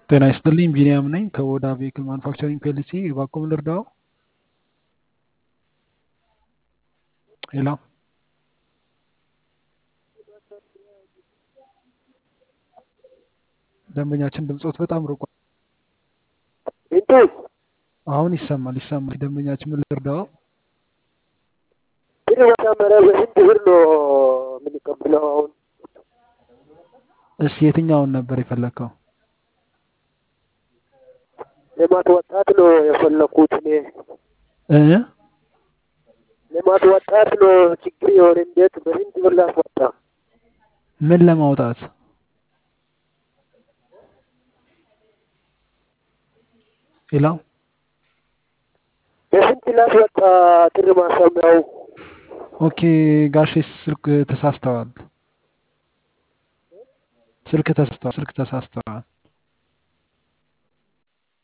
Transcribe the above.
ጤና ይስጥልኝ ቢኒያም ነኝ ከኦዳ ቬሂክል ማኑፋክቸሪንግ ፒኤልሲ እባክዎ ምን ልርዳዎ? ሄሎ ደንበኛችን ድምጾት በጣም ርቋል። እንዴት አሁን ይሰማል ይሰማል። ደንበኛችን ምን ልርዳዎ? ግን መጀመሪያ በስንት ብር ነው የምንቀበለው? አሁን እሺ የትኛውን ነበር የፈለግከው? ልማት ወጣት ነው የፈለኩት እኔ እ ልማት ወጣት ነው ችግር የሆነ እንዴት በስንት ብር ላስወጣ? ምን ለማውጣት? ሄሎ በስንት ላስወጣ? ጥሪ ማሰሚያው ኦኬ ጋሼ ስልክ ተሳስተዋል። ስልክ ተሳስተዋል። ስልክ ተሳስተዋል።